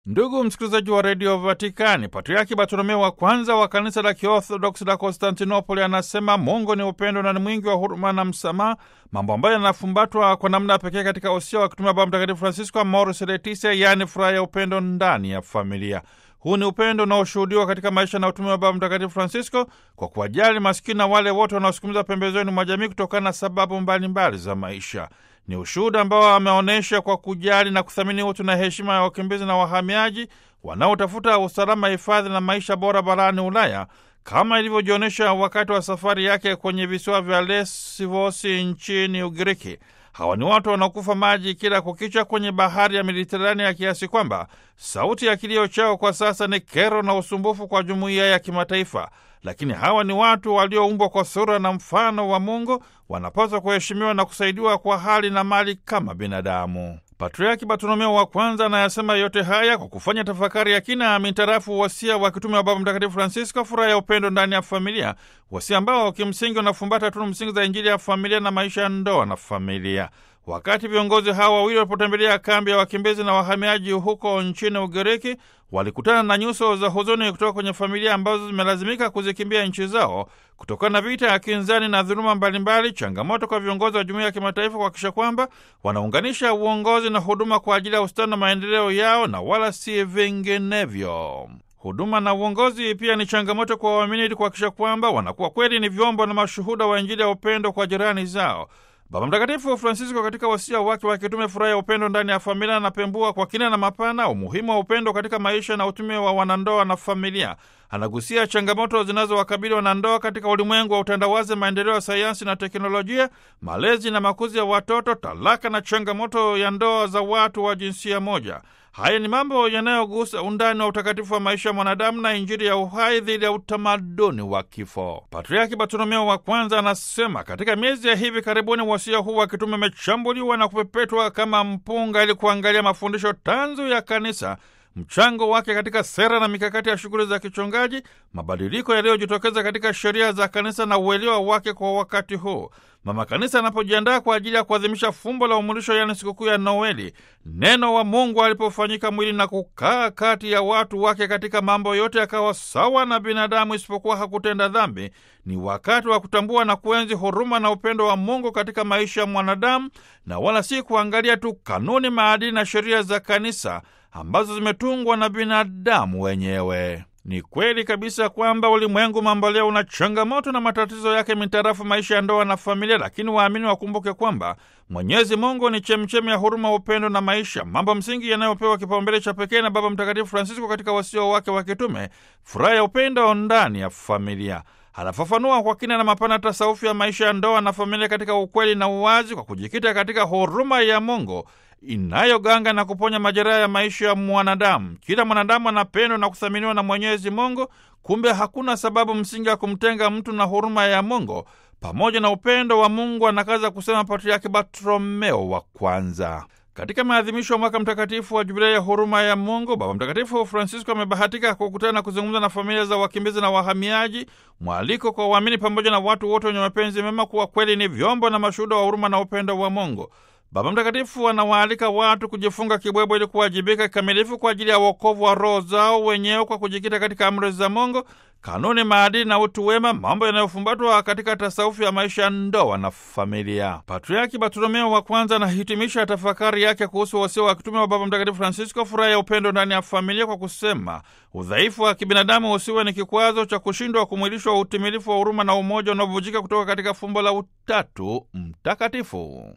Ndugu msikilizaji wa redio Vatikani, Patriaki Bartolomeo wa kwanza wa kanisa la Kiorthodoksi la Konstantinopoli anasema Mungu ni upendo na ni mwingi wa huruma na msamaha, mambo ambayo yanafumbatwa kwa namna pekee katika usia wa kutumia Baba Mtakatifu Francisco, Amoris Laetitia, yaani furaha ya upendo ndani ya familia. Huu ni upendo unaoshuhudiwa katika maisha na utume wa Baba Mtakatifu Francisco kwa kuwajali masikini na wale wote wanaosukumiza pembezoni mwa jamii kutokana na sababu mbalimbali mbali za maisha. Ni ushuhuda ambao ameonyesha kwa kujali na kuthamini utu na heshima ya wakimbizi na wahamiaji wanaotafuta usalama, hifadhi na maisha bora barani Ulaya, kama ilivyojionyesha wakati wa safari yake kwenye visiwa vya Lesvos nchini Ugiriki. Hawa ni watu wanaokufa maji kila kukicha kwenye bahari ya Mediterania ya kiasi kwamba sauti ya kilio chao kwa sasa ni kero na usumbufu kwa jumuiya ya kimataifa. Lakini hawa ni watu walioumbwa kwa sura na mfano wa Mungu, wanapaswa kuheshimiwa na kusaidiwa kwa hali na mali kama binadamu. Patriaki Bartolomeo wa kwanza anayasema yote haya kwa kufanya tafakari ya kina mintarafu wasia wa kitume wa Baba Mtakatifu Francisco, furaha ya upendo ndani ya familia, wasia ambao kimsingi unafumbata tunu msingi za Injili ya familia na maisha ya ndoa na familia. Wakati viongozi hawa wawili walipotembelea kambi ya wakimbizi na wahamiaji huko nchini Ugiriki, walikutana na nyuso za huzuni kutoka kwenye familia ambazo zimelazimika kuzikimbia nchi zao kutokana na vita ya kinzani na dhuluma mbalimbali, changamoto kwa viongozi wa jumuiya ya kimataifa kuhakikisha kwamba wanaunganisha uongozi na huduma kwa ajili ya ustawi na maendeleo yao na wala si vinginevyo. Huduma na uongozi pia ni changamoto kwa waamini ili kuhakikisha kwamba wanakuwa kweli ni vyombo na mashuhuda wa Injili ya upendo kwa jirani zao. Baba Mtakatifu Francisco katika wasia wake wa kitume furaha ya upendo ndani ya familia anapembua kwa kina na mapana umuhimu wa upendo katika maisha na utume wa wanandoa na familia. Anagusia changamoto zinazowakabili wanandoa katika ulimwengu wa utandawazi, maendeleo ya sayansi na teknolojia, malezi na makuzi ya watoto, talaka na changamoto ya ndoa za watu wa jinsia moja. Haya ni mambo yanayogusa undani wa utakatifu wa maisha ya mwanadamu na Injili ya uhai dhidi ya utamaduni wa kifo. Patriaki Bartolomeo wa kwanza anasema katika miezi ya hivi karibuni wasia huu wa kitume umechambuliwa na kupepetwa kama mpunga ili kuangalia mafundisho tanzu ya kanisa mchango wake katika sera na mikakati ya shughuli za kichungaji, mabadiliko yaliyojitokeza katika sheria za kanisa na uelewa wake kwa wakati huu. Mama Kanisa anapojiandaa kwa ajili ya kuadhimisha fumbo la umulisho, yaani sikukuu ya Noeli, neno wa Mungu alipofanyika mwili na kukaa kati ya watu wake katika mambo yote, akawa sawa na binadamu isipokuwa hakutenda dhambi. Ni wakati wa kutambua na kuenzi huruma na upendo wa Mungu katika maisha ya mwanadamu, na wala si kuangalia tu kanuni, maadili na sheria za kanisa ambazo zimetungwa na binadamu wenyewe. Ni kweli kabisa kwamba ulimwengu mambo leo una changamoto na matatizo yake mitarafu maisha ya ndoa na familia, lakini waamini wakumbuke kwamba Mwenyezi Mungu ni chemchemi ya huruma, upendo na maisha, mambo msingi yanayopewa kipaumbele cha pekee na Baba Mtakatifu Francisco katika wasio wake wa kitume, furaha ya upendo ndani ya familia. Anafafanua kwa kina na mapana tasaufi ya maisha ya ndoa na familia katika ukweli na uwazi, kwa kujikita katika huruma ya Mungu inayoganga na kuponya majeraha ya maisha ya mwanadamu. Kila mwanadamu anapendwa na kuthaminiwa na Mwenyezi Mungu. Kumbe hakuna sababu msingi ya kumtenga mtu na huruma ya Mungu pamoja na upendo wa Mungu, anakaza kusema Patriaki Bartolomeo wa kwanza. Katika maadhimisho ya mwaka mtakatifu wa jubilei ya huruma ya Mungu, Baba Mtakatifu Francisco amebahatika kukutana na kuzungumza na familia za wakimbizi na wahamiaji, mwaliko kwa waamini pamoja na watu wote wenye mapenzi mema kuwa kweli ni vyombo na mashuhuda wa huruma na upendo wa Mungu. Baba Mtakatifu anawaalika watu kujifunga kibwebwe ili kuwajibika kikamilifu kwa ajili ya wokovu wa roho zao wenyewe kwa kujikita katika amri za Mungu, kanuni, maadili na utu wema, mambo yanayofumbatwa katika tasawufi ya maisha ya ndoa na familia. Patriaki Bartolomeo wa kwanza anahitimisha tafakari yake kuhusu wasia wa kitume wa Baba Mtakatifu Francisco, furaha ya upendo ndani ya familia, kwa kusema udhaifu wa kibinadamu usiwe ni kikwazo cha kushindwa kumwilishwa utimilifu wa huruma na umoja unaovujika kutoka katika fumbo la Utatu Mtakatifu.